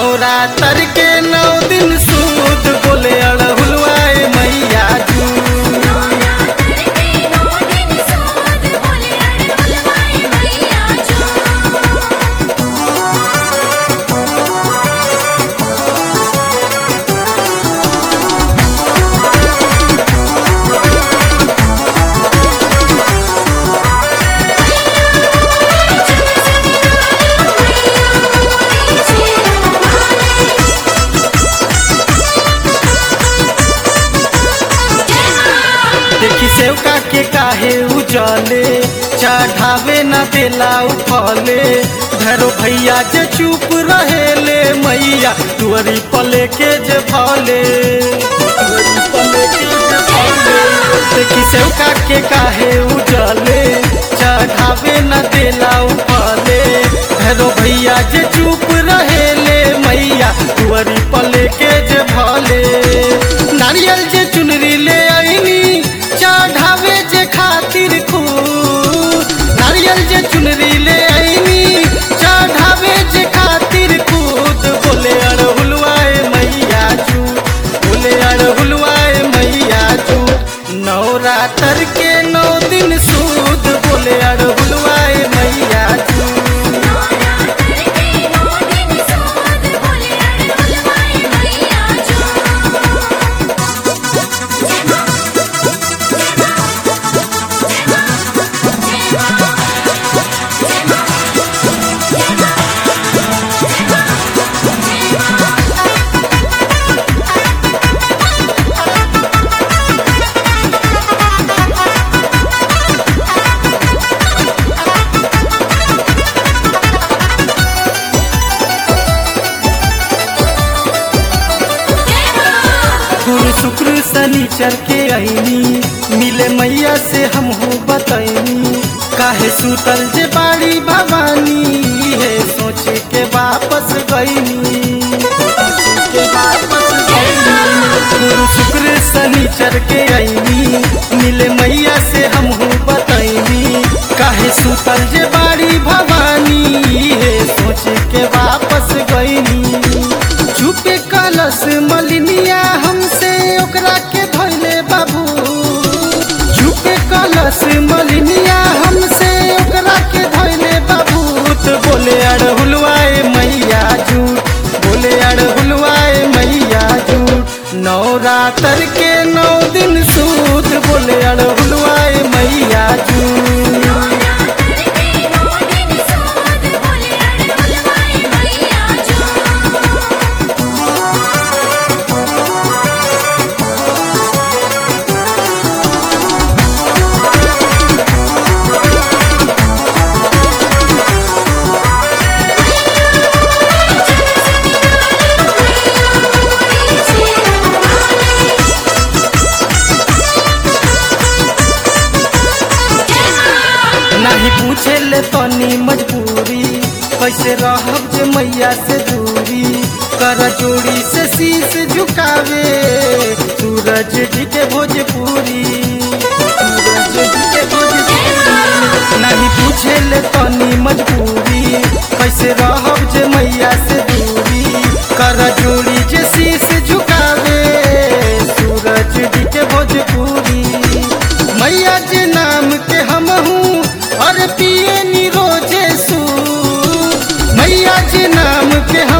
नवरात्र के नौ दिन सूद बोले अड़हुलवाए मैया जू नवरात्र के नौ दिन सूद बोले अड़हुलवाए मैया जो देखी सेवका के काहे उजले चढ़ावे न देला उफले धरो भैया जे चुप रहेले मैया तुअरी पले के जे भले तुअरी पले के जे भले देखी सेवका के काहे उजले चढ़ावे न देला उफले धरो भैया जे चुप रहेले मैया तुअरी पले के जे भले नारियल जे चुनरी ले आईनी चढ़ावे जे खातिर खूब नारियल जे चुनरी ले आईनी चढ़ावे जे खातिर खूद बोले अड़हुलवाए मैया जू बोले अड़हुलवाए मैया जू नवरात्र के नौ दिन सूद बोले अड़हुलवाए मैया जू नवरात्र के नौ दिन सूद बोले अड़हुलवाए मैया जो गुरु शुक्र शनिचर के अहिनी मिले मैया से हम हो बतैनी काहे सुतल जे बाड़ी भवानी है सोच के वापस गईनी के वापस गईनी गुरु शुक्र शनिचर के अहिनी मिले मैया से हम हो बतैनी काहे सुतल जे बाड़ी भवानी है सोच के वापस गईनी चुपे कलश मलिनिया हमसे ओकरा के धोइले बाबू चुपे कलश मलिनिया हमसे ओकरा के धोइले बाबू तो बोले अड़हुलवाए मैया झूठ बोले अड़हुलवाए मैया झूठ नवरात्र के नौ दिन सूद बोले अड़हुलवाए मैया झूठ नवरात्र के नौ दिन सूद बोले अड़हुलवाए मैया जो नहीं पूछे ले तनी मजबूरी कैसे रहब जे मैया से दूरी कर जोड़ी से शीश झुकावे सूरज जी के भोजपुरी सूरज जी के भोजपुरी नहीं पूछे ले तनी मजबूरी कैसे रहब जे मैया से दूरी कर जोड़ी जे शीश झुकावे सूरज जी के भोजपुरी मैया जे नाम के हम हूँ और पिए नी रोजे सू मैया जे नाम के हम